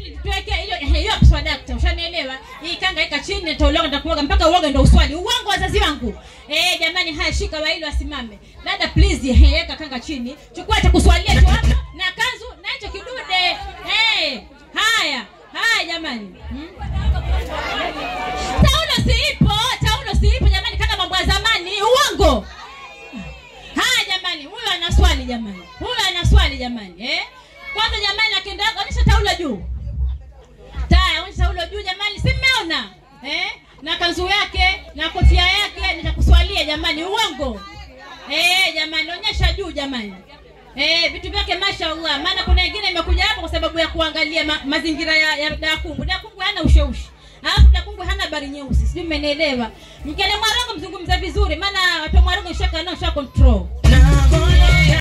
tuweke hiyo hiyo swadakta ushanielewa hii kanga ika chini nitauloga nitakuoga mpaka uoga ndo uswali uongo wazazi wangu eh jamani haya shika waili wasimame dada please eh, weka kanga chini chukua cha kuswalia tu hapa na kanzu na hicho kidude eh haya haya jamani hmm? taulo siipo taulo siipo jamani kama mambo ya zamani uongo haya jamani huyo ana swali jamani huyo ana swali jamani eh kwanza jamani akienda onyesha taulo juu taya onyesha taulo juu jamani si mmeona eh na kanzu yake na kofia yake nitakuswalia jamani uongo eh jamani onyesha juu jamani Eh, vitu vyake mashallah maana kuna wengine imekuja hapa kwa sababu ya kuangalia ma, mazingira ya, ya dakungu dakungu hana usheushi alafu dakungu hana habari nyeusi sijui mmenielewa mkele mwarongo mzungumza vizuri maana watu wa mwarongo shaka nao sha control na moyo